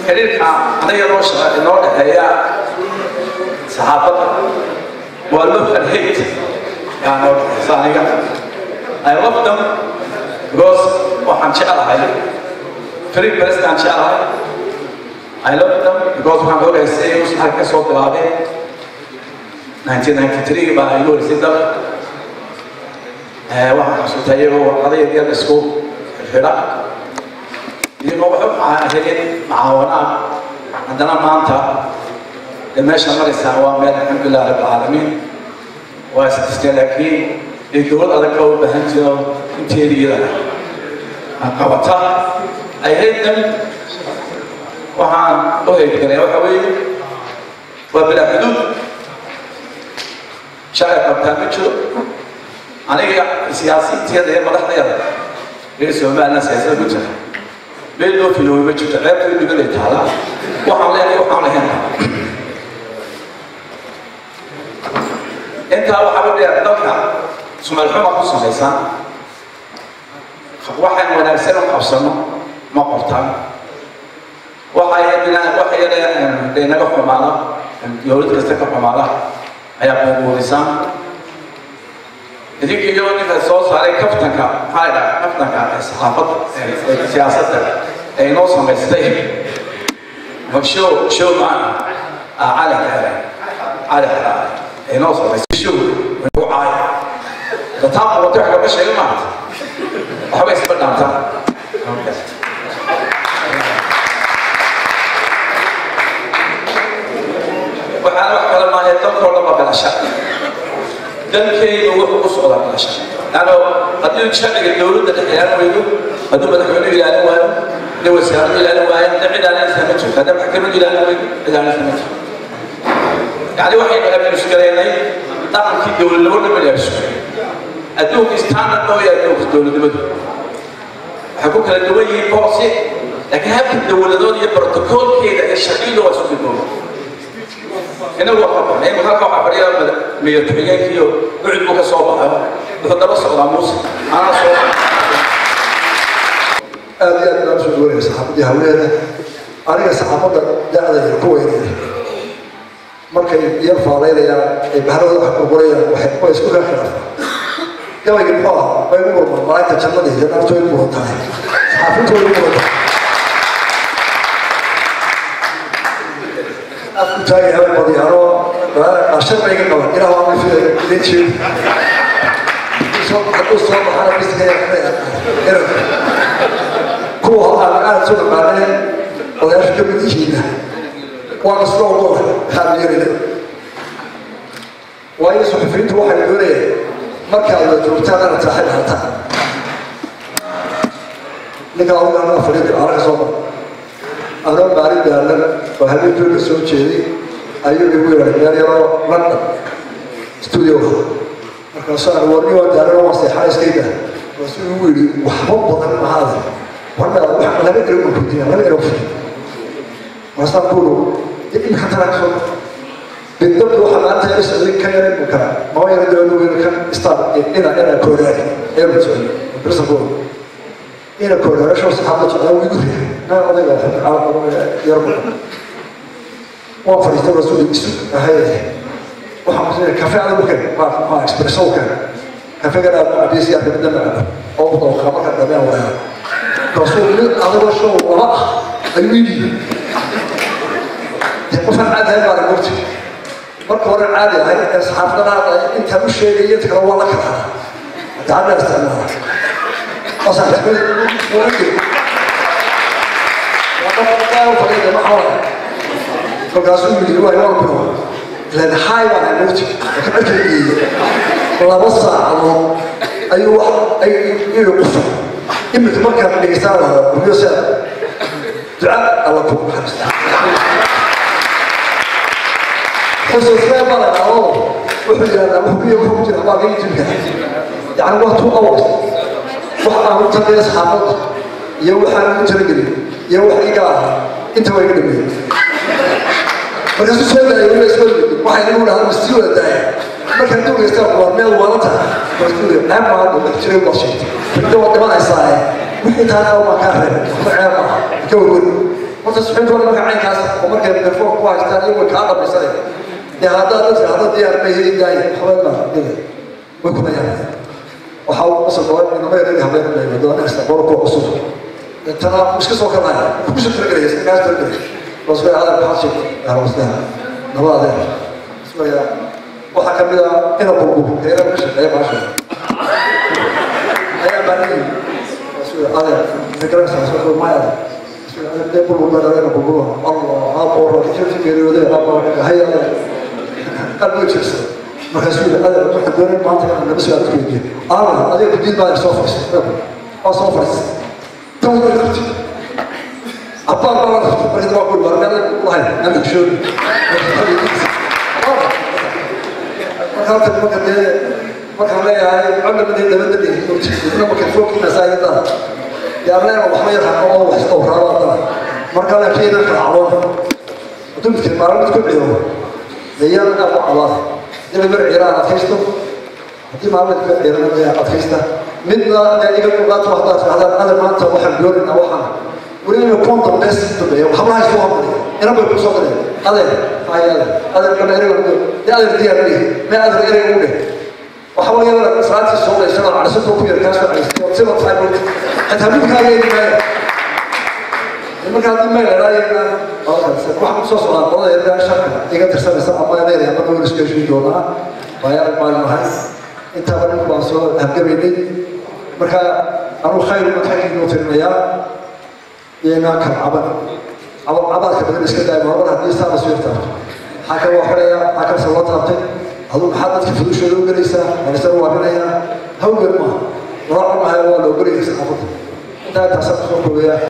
xiriirka aniga noo shaqa inoo dhexeeya saxaafadda waa love and hate yaa noo dhexeysa aniga I love them because waxaan jeclahay free prestaan jeclahay I love them because waxaan ogahay si ay usxal ka soo bilaabeen 1993 baa igu horeysay dal waxaan xasuustay iyagoo warqadayda yar isku xidha iyagoo waxu helin macaawanaan haddana maanta dee meesha maraysaa waa meel alxamdulilah rabbilcaalamiin waa isdistee laakiin ee dowlad adag oo u baahan jiro inteediyada qabata ay haydan waxaan u heydgalay waxa weeye waa bilaa xuduud sharci qabtaa ma jiro aniga siyaasiinteeda ee madaxdeeda reer somaliland siyaasada ku jira meel loo filoway ma jirto ceebtay dhigalay taala waxaan leenahay waxaan lahayn intaa waxaa u dheer dalka sumal xuma ku samaysan waxaan wanaagsan u qabsano ma qortaan waxay naga xumaada dowlad kasta ka xumaada ayaa buubuurisaan idinka iyo ninka soo saaray kaftanka maxaa la dhaha kaftanka saxaafadda siyaasadda ay noo samaystay show show maana cali xere cali xere ay noo samaystay show nagu caay dataan qubatay wax kama sheega maanta waxba isma dhaantaan waxaan wax kale maahay dalkoo dhan baa galasha dalkeyga wuxuu ku socdaa galasha ano haddii sharciga dowladda dhex ilaalin weydo hadduu madaxweynuhu ilaalin waayo haddii wasaaraddu ilaalin waayo dad cid ilaalinaysaa ma jirto haddii maxkamaddu ilaalin weydo cid ilaalinaysaa ma jirto yani waxaynu abnusgaleynay dhaqankii dowladnimo dhan baan abnusgalay adduunka standard oo yahay adduunka dowladnimadu waxay ku kala duwan yihiin boose laakiin habka dowladood iyo brotokoolkeeda iyo sharciyadu waa isku midooba inagu waa qabana in halka waxaa fadhiya madaxweynekiyo ucud buu ka soo baxayo wuxuu daba socdaa muuse anaa soo aad iyo aad baan soo dhaweynaya saxaafadii hawleeda aniga saxaafadda da'da yar ku weynaya markay yar faalaynayaan ay bahrada wax burburayaan waxay waa isku ka khilaafaan gabayga muxuu ah way u murmaan malaa'igta jannada iyo naartu way muran tahay saxaafaddu way muran tahay afku taagi haween badyaano qashar bay ga qaban ilaah waa mid idin jeedi hadduu soo baxana biskaya kuwa aan aad soo dhaqaaneen odayaasha ka mid yihiinna waa kasoo dhowr haamiyarida waayo suxufiyiintu waxay doonayeen markaad la joogtaan inaad saaxiib hataan ninkaa ugu anaa fadhiida anaga soo mar anoo maalin daalan oo habeenkooda soo jeeday ayuu igu yeedhay meel yaroo london studioga markaasuu aan warni waa daalan waa seexana iskayda markaasuu igu yidhi waxba badan mahaada warna wax laba ero u kutiya laba ero futi markaasaan kuulu imika tanaa kasoo bidabdu waxaa maanta ila socday kan yara imu kara mama yara dawadu weyn kan star ina ina kooraari eero socday birsankooda ina kooraarasho saxaabda socdaa wuu igu riixay naa odayga yarba waan fadhiistay rasuul isu ahay waxaan kusinaya kafe adigu keen maa maa expresso keen kafegan aad cabiyasi aad kamid dama caba oo u dawqa marka dhameen wareera rasuul mid adigo show laba ah ayuu ii dhiibay qofaan caadi ahayn baa mogti marka hore caadi ahay ee saxaafadana hadda intaan u sheegay inta kale waa la kala hadaa hadda isticmaala qasaan kamid markaasuu yidhi waa inoo bilo len hay baan amuurti ka dharkaygeeye laba saacadood ayuu wax ay ii qufa imika markaan dhegeystaan lahaa guryo se duca alla ku naxariista xusuusnee badanao wuxuu yidhahdaa wuxuu ku jira waa gay jirka yani waa two hours wax aan u tagaya saxaafadda iyo waxaan u talagelin iyo wax iga ah inta waa iga dhameeyey markaasuu soo daayay weliba isma yimid waxay igu dhahaa masii wada daaya markaan dowgeystaan waa meel wala tahay markaasuu yidhi ceeb maa hadda wax jiray waa sheegtay inta waa dhimanaysaa wixii taana waa kaa reeb waxba ceeb maaha ka wagon horta suxuuntooda marka caynkaas oo markay mikrofon ku haystaan iyo way kaa dhamaysanaya dee haddaad dadka hadda diyaar ma heli daaya habeen baa dida way ku dayaan waxaa uu qasab dhawaa inama yareyn habeen bay wadada kasta qoro kuwa cusub tana iska soo kalaya kusoo talagelaya iska kaas talagelaya wasbay adeer maxaa sheegtay ahwasdaha laba adeer iswaya waxaa ka mid ah ina qurqur heera ka shaqeeya baasha ayaa baanin wasbay adeer fikransa wasbay maya de qurqur baa dhalena qurqur allah aqoro kijirti geeriyooday aqoro hay adeer qalbiga jirsa markaasuu yidhi adeer waxaan doonay maanta inaan laba su-aal isku weydiiyo aala adiga kudiid baa soo fadhiistay waa soo fadhiistay tan way qabtay abbaan baa la qabtay markii waa qul baa meel lahayn aan ogshooni marka halka marka dee markaan leeyahay codna midii dabadda dhihi ina mikrofoonkiina saayada yaarleena waxba yar haqo oo wax oo raaba dala marka laakiin inaan kala cadoon hadduu midkii maalin mid ku ciyo iyana aad ku cabaad ina bir ciiraan adkaysto haddii maalin mid ku ciirana dee adkaysta midna dee iga muuqaato waxdaad rahdaan ada maanta waxaan doonaynaa waxaan weliba konton bes dambeeya hablaha isku hamaliya ina bay kusoo galeen adeer ay adeer adeer kama ereyga dee adeer diyaar dhihi mee adeer ereyga u dheh waxa weeye wala salaadii soo dhaysan oo cadhasada ku yar kaasoo caystay oo sida tahay bulka xitaa midkaaga eegi maayo marka haddii meel eraayana waxaan kusoo socdaa qolada yardaa sharka iga tirsanaysa ama adeer ama dhowr isku heshiin doonaa waayaa maalin ahay intaaba ninku waan soo habgabaynay marka anuu khayr umad xaggiina u tirinayaa iyagaa kala caban caban cabaadka badan iska daaya marmar haddii saaba soo yartaabto maxaa kale waa xidhaya maxaa kale se loo taabtay aduu maxaa dadka fudushooda u gelaysaa walisana waabinayaa hawgel maaha loo cunahay waa loo gelayay saxaafadda intaa intaasaan kusoo koobayaa